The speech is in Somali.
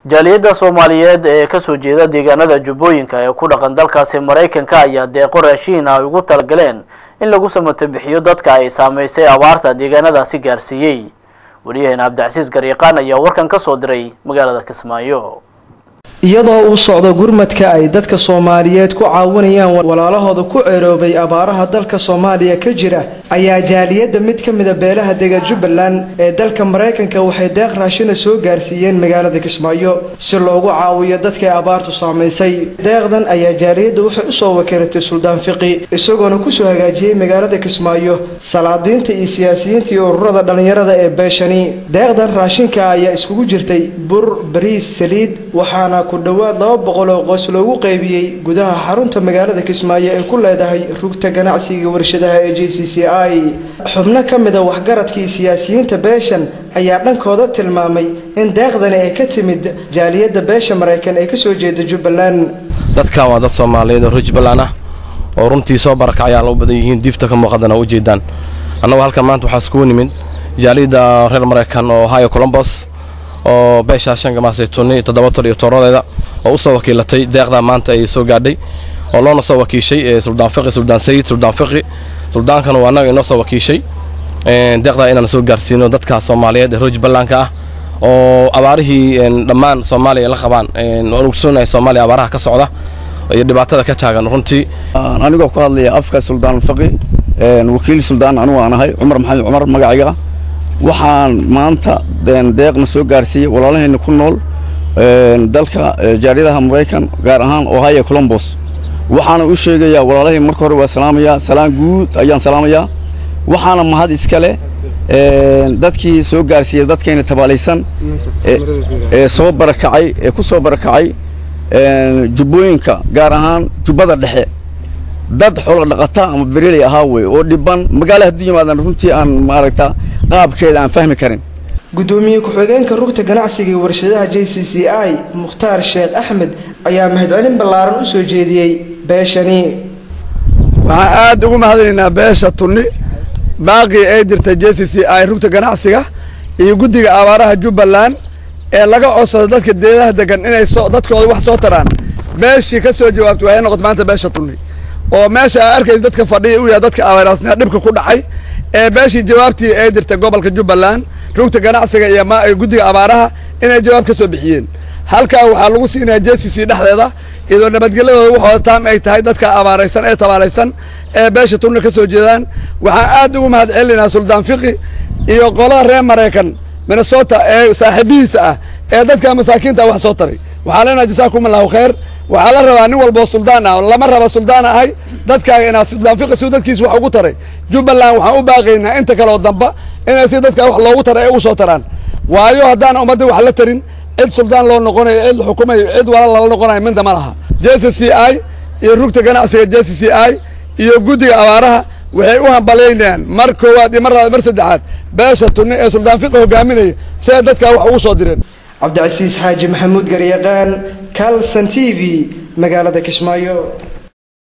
jaaliyadda soomaaliyeed ee kasoo jeeda deegaanada jubbooyinka ee ku dhaqan dalkaasi maraykanka ayaa deeqo raashiin ay ugu talagaleen in lagu samato bixiyo dadka ay saamaysay abaarta deegaanadaasi gaarsiiyey wariyaheena cabdicasiis garyaqaan ayaa warkan ka soo diray magaalada kismaayo iyadoo uu socdo gurmadka ay dadka soomaaliyeed ku caawinayaan walaalahooda ku ceeroobay abaaraha dalka soomaaliya ka jira ayaa jaaliyadda mid ka mida beelaha dega jubbaland ee dalka maraykanka waxay deeq raashina soo gaarsiiyeen magaalada kismaayo si loogu caawiyo dadkay abaartu saamaysay deeqdan ayaa jaaliyadda waxay usoo wakiilatay suldaan fiqi isagoona kusoo hagaajiyey magaalada kismaayo salaadiinta iyo siyaasiyiinta iyo ururada dhallinyarada ee beeshani deeqdan raashinka ayaa iskugu jirtay bur bariis saliid waxaana ku dhowaad laba boqol oo qoys loogu qaybiyey gudaha xarunta magaalada kismaayo ay ku leedahay rugta ganacsiga warshadaha ee j c c i xubno ka mida waxgaradkii siyaasiyiinta beeshan ayaa dhankooda tilmaamay in deeqdani ay ka timid jaaliyadda beesha maraykan ee kasoo jeeda jubbaland dadkan waa dad soomaaliyeed oo reer jubbaland ah oo runtii soo barakacayaan u badan yihiin diifta ka muuqadana u jeedaan annagu halkan maanta waxaa iskugu nimid jaaliyadda reer maraykan oo ohio colombos oo beeshaa shan gamaasaytuni toddoba tol iyo tooradeeda oo u soo wakiilatay deeqdaa maanta ay soo gaadhay oo loona soo wakiishay suldaan fiqi suldaan sayid suldaan fiqi suldaankana waa annaga inoo soo wakiishay deeqdaa inaan soo gaarsiino dadka soomaaliyeed ee reer jubbalandka ah oo abaarihii dhammaan soomaaliya la qabaan waan ogsoonahay soomaaliya abaaraha ka socda iyo dhibaatada ka taagan runtii anigoo ku hadlaya afka suldaan faqi wakiil suldaan anugu aan ahay cumar maxamed cumar magacayga ah waxaan maanta deeqna soo gaarsiiyey walaalahayna ku nool dalka jaaliyadaha maraykan gaar ahaan ohio colombos waxaana u sheegayaa walaalahay marka hore waa salaamayaa salaan guud ayaan salaamayaa waxaana mahad iska leh dadkii soo gaarsiiyey dadkayna tabaalaysan ee soo barakacay ee ku soo barakacay jubbooyinka gaar ahaan jubbada dhexe dad xoolo dhaqata ama bereley ahaa wey oo dhiban magaala haddii yimaadan runtii aan maaragta qaabkeeda aan fahmi karin gudoomiye ku-xigeenka rugta ganacsiga iyo warshadaha j c c i mukhtaar sheekh axmed ayaa mahadcelin ballaaran u soo jeediyey beeshani waxaan aad ugu mahadinaynaa beesha tunni baaqii ay jirta j c c i rugta ganacsiga iyo guddiga abaaraha jubbaland ee laga codsada dadka deedaha degan inay soo dadkooda wax soo taraan beeshii ka soo jawaabtay waxay noqotay maanta beesha tunni oo meesha aa arkaysa dadka fadhiya u yahay dadka abeeraasnaa dhibka ku dhacay ee beeshii jawaabtii ay dirtay gobolka jubbaland rugta ganacsiga iyo guddiga abaaraha inay jawaab ka soo bixiyeen halkaa waxaa lagu siinaya j c c dhexdeeda iyadoo nabadgelyadooda waxooda taam ay tahay dadka abaaraysan ee tabaalaysan ee beesha tunna ka soo jeedaan waxaan aad ugu mahad celinaynaa suldaan fiqi iyo qolada reer maraykan minnesota ee saaxiibihiisa ah ee dadka masaakiinta wax soo taray waxaa leenaha jasaakum allahu khayr waxaa la rabaa nin walboo suldaan ah lama raba suldaan ahay dadkaaga inaad suldaan fiqi si dadkiisa wax ugu taray jubbaland waxaan u baaqaynaa inta kaleoo damba inay si dadkaa wax loogu taray ay ugu soo taraan waayo haddaan ummadda wax la tarin cid suldaan loo noqonayo cid la xukumayo cid wala lala noqonayo minta ma laha j c c i iyo rugta ganacsiga j c c i iyo guddiga abaaraha waxay u hambalaynayaan mar koowaad iyo mar labaad mar saddexaad beesha tunni ee suldaan fiqi hogaaminaya siday dadkaa wax ugu soo direen cabdicasiis xaaji maxamuud garyaqaan calson t v magaalada kismaayo